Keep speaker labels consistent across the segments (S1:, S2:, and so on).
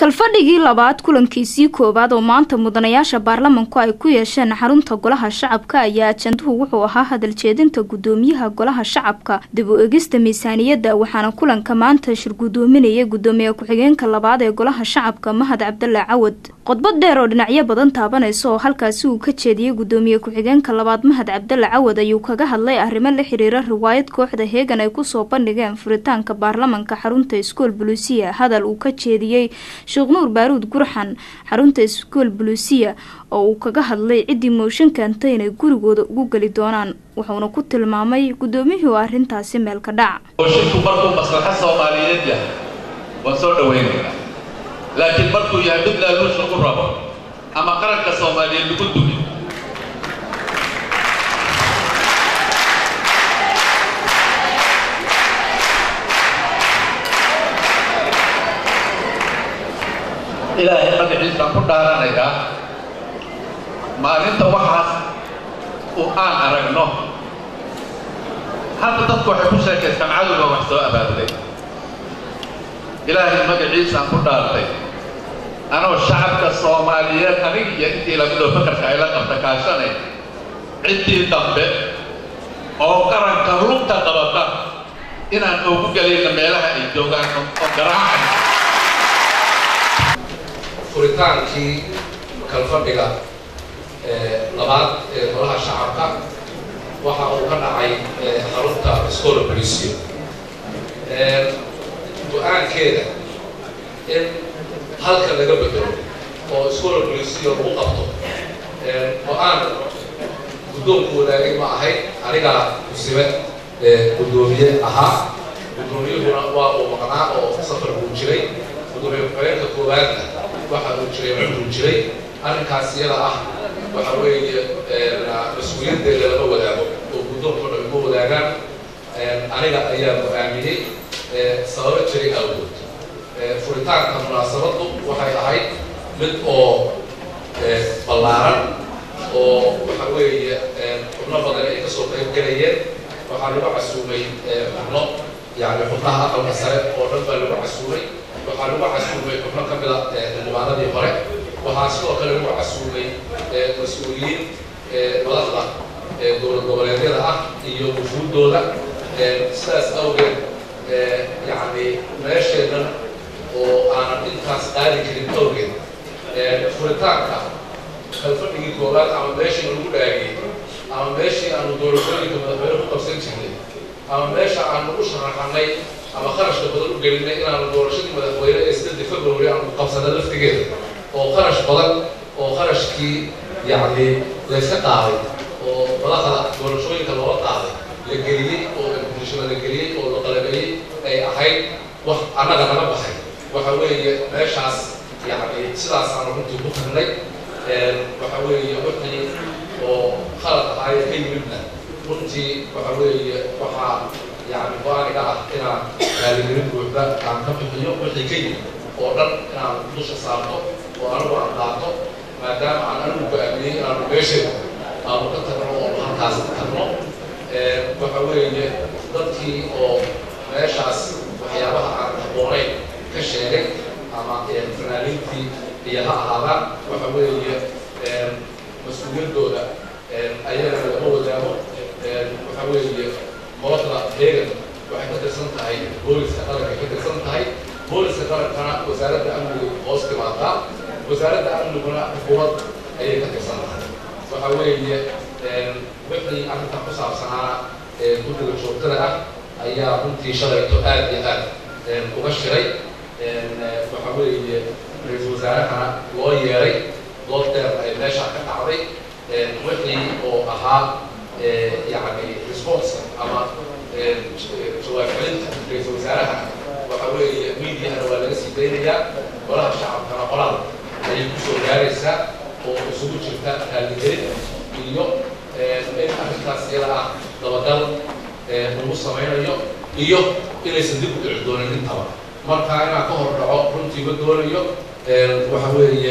S1: kalfadhigii labaad kulankiisii koowaad oo maanta mudanayaasha baarlamanku ay ku yeesheen xarunta golaha shacabka ayaa ajanduhu wuxuu ahaa hadaljeedinta gudoomiyaha golaha shacabka dib u egista miisaaniyadda waxaana kulanka maanta shir gudoominaya gudoomiye ku-xigeenka labaad ee golaha shacabka mahad cabdalla cawad khudbad dheer oo dhinacyo badan taabanaysa oo halkaasi uu ka jeediyey gudoomiye ku-xigeenka labaad mahad cabdalla cawad ayuu kaga hadlay arrimo la xiriira riwaayad kooxda heegan ay kusoo bandhigeen furitaanka baarlamanka xarunta iskool buluusiya hadal uu ka jeediyey sheekh nuur baaruud gurxan xarunta iskool buluusiya oo uu kaga hadlay ciddii mooshin keentay inay gurigooda ugu geli doonaan wuxuuna ku tilmaamay gudoomiyihii oo arrintaasi meel ka dhac
S2: moshinku markuu maslaxa soomaaliyeed yahay waan soo dhawaynaynaa laakiin markuu yahay mid laaluush lagu rabo ama qaranka soomaaliyeed lagu dugi ilaahay magaciisaan ku dhaaranayaa maalinta waxaas uu aan aragno hadda dadku waxay ku sheekaystaan cadowga wax soo abaabulay ilaahay magaciisaan ku dhaartay anoo shacabka soomaaliyeed anig iyo intii lamidoo fakarka ayla qabta kaashanay ciddii dambe oo qaranka lugta qabata inaan oogu gelayna meelaha ay joogaan oo garaacan
S3: furitaankii kalfadhiga labaad ee golaha shacabka waxa uu ka dhacay xarunta scola policio go-aankeeda in halka laga bedelo oo scola policio lagu qabto go-aan guddoonku wadaagay ma ahayd anigaa musibe guddoomiye ahaa guddoomiyuhuna waa uu maqnaa oo safar buu jiray gudoomiye ku-xigeenka koowaadna waxa uu jiray cumruu jiray arrinkaas iyada ah waxa weeye mas-uuliyaddeeda lama wadaago oo guddoonku dhan ma wadaagaan aniga ayaa go-aamiyey sababo jiray awgood furitaanka munaasabaddu waxay ahayd mid oo ballaaran oo waxa weeye xubno badan ay kasoo qayb gelayeen waxaa lagu casuumay xubno yani xubnaha aqalka sare oo dhan baa lagu casuumay waxaa lagu casuumay xubno ka mida xildhibaanadii hore waxaa sidoo kale lagu casuumay mas-uuliyiin madaxda dowlad goboleedyada ah iyo wufuuddooda sidaas awgeed yani meesheennan oo aanan intaas qaadi karin awgeed furitaanka kalfadhigii koowaad ama meeshii lagu dhaagiyey ama meeshii aanu doorashooyinka madaxweyne ku qabsan jirnay ama meesha aanu u sharaxanay ama kharashka badan u gelinay inaanu doorashadii madaxweyne ee sideedii february aanu qabsana laftigeeda oo kharash badan oo kharashkii yacni layska qaaday oo madaxda doorashooyinka looga qaaday la geliyey oo bulshada la geliyey oo la qalabeeyey ay ahayd wax annaga naga baxay waxa weeye meeshaas yacni sidaasaanu runtii ku tagnay waxa weeye wixii oo khalad ahaaye ka yimidna runtii waxa weeye waxaa yani go-aaniga ah inaan raaligelin buuxda aan ka bixiyo wixii ka yimid oo dhan inaan dusha saarto oo anigu aan qaato maadaama aan anigu go-aamiyey inaanu meesheeda aanu ka tagno oo halkaas tagno waxa weeye dadkii oo meeshaas waxyaabaha aan habboonayn ka sheegay ama fanaaniintii iyo ha ahaadaan waxa weeye mas-uuliyaddooda ayagana lama wadaago waxa weeye kooxda heegan waxay ka tirsan tahay booliska qaranka ka tirsan tahay booliska qarankana wasaaradda amniga hoos timaadaa wasaaradda amniguna xukuumad ayay ka tirsan tahay waxa weeye wixii arrintan ku saabsanaana guddiga joogtada ah ayaa runtii shalayto aad iyo aad uga shiray waxa weeye ra-iisul wasaarahana loo yeeray dood dheer ay meesha ka dhacday wixii oo ahaa yani response ama jawaab celinta ra-iisul wasaaraha waxa weeye mediahana waa laga sii daynayaa golaha shacabkana qoraal ayay kusoo gaaraysaa oo isugu jirta raaligelin iyo in arrintaas iyada ah dabagal lagu samaynayo iyo inaysan dib u dhici doonin intaba marka inaan ka hor dhaco runtii ma doonayo waxa weeye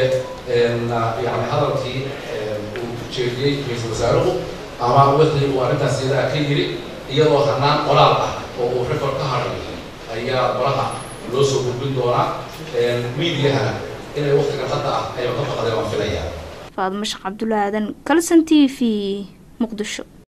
S3: yani hadalkii uu jeediyey ra-iisul wasaaruhu ama wixii uu arrintaas iyadaa ka yiri iyadoo hanaan qoraal ah oo uu record ka haray ayaa golaha loo soo gudbin doonaa miidiyahana inay waktigan hadda ah ayba ka baqdeen waan filayaa
S1: faadmo sheekh cabdulla aadan kalson t v muqdisho